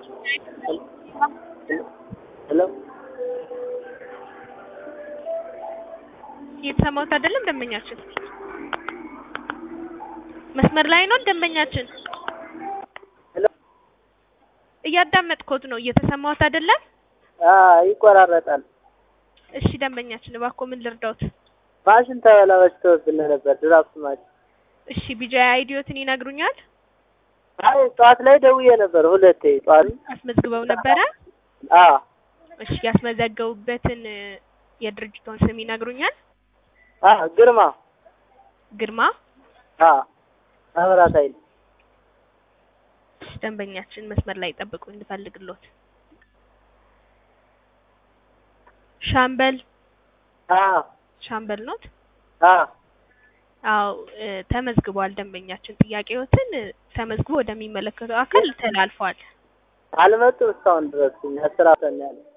ሄሎ እየተሰማሁት አይደለም ደንበኛችን መስመር ላይ ነው ደንበኛችን ሄሎ እያዳመጥኩት ነው እየተሰማሁት አይደለም አዎ ይቆራረጣል። እሺ ደንበኛችን እባክዎ ምን ልርዳዎት ማሽን ተበላሽቶብን ነበር ድራፍት ማሽን። እሺ ቢጂአይ አይዲዮትን ይነግሩኛል አይ ጠዋት ላይ ደውዬ ነበር ሁለቴ ጠዋት አስመዝግበው ነበረ አዎ እሺ ያስመዘገቡበትን እ፣ የድርጅቱን ስም ይነግሩኛል አዎ ግርማ ግርማ አዎ መብራት ኃይል እሺ ደንበኛችን መስመር ላይ ጠብቁ እንድፈልግሎት ሻምበል አዎ ሻምበል ኖት አዎ አዎ እ፣ ተመዝግቧል ደንበኛችን ጥያቄዎትን እ፣ ተመዝግቦ ወደሚመለከተው አካል ተላልፏል አልመጡም እስካሁን ድረስ እኛ ስራ ፈን ያለ